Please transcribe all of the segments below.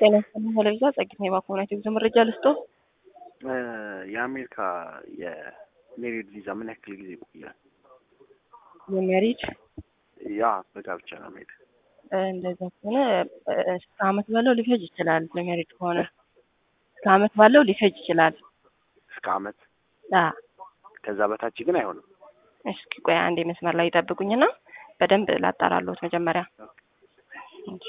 ጤና ይስጥልኝ ቴሌቪዛ ጸግታ የባኮናት የጉዞ መረጃ ልስጦ። የአሜሪካ የሜሪድ ቪዛ ምን ያክል ጊዜ ይቆያል? የሜሪድ ያ በጋብቻ ነው መሄድ። እንደዛ ከሆነ እስከ አመት ባለው ሊፈጅ ይችላል። ለሜሪድ ከሆነ እስከ አመት ባለው ሊፈጅ ይችላል። እስከ አመት አ ከዛ በታች ግን አይሆንም። እስኪ ቆይ አንዴ መስመር ላይ ይጠብቁኝና በደንብ ላጣራለሁት መጀመሪያ። እሺ።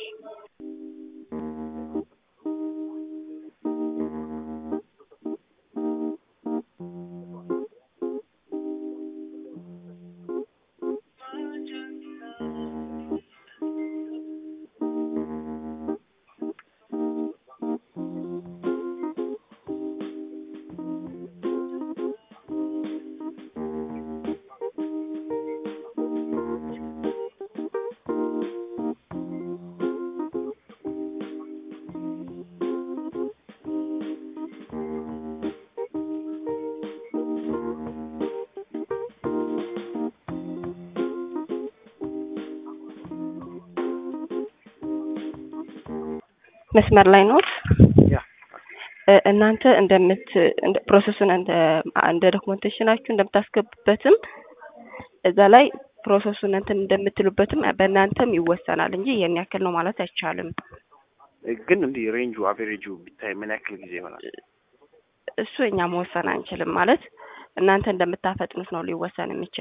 መስመር ላይ ኖት። ያ እ እናንተ እንደምት እንደ ፕሮሰሱን እንደ እንደ ዶክመንቴሽናችሁ እንደምታስገቡበትም እዛ ላይ ፕሮሰሱን እንትን እንደምትሉበትም በእናንተም ይወሰናል እንጂ ይሄን ያክል ነው ማለት አይቻልም። ግን እንዲህ ሬንጁ አቬሬጁ ቢታይ ምን ያክል ጊዜ ይሆናል? እሱ እኛ መወሰን አንችልም ማለት እናንተ እንደምታፈጥኑት ነው ሊወሰን የሚችል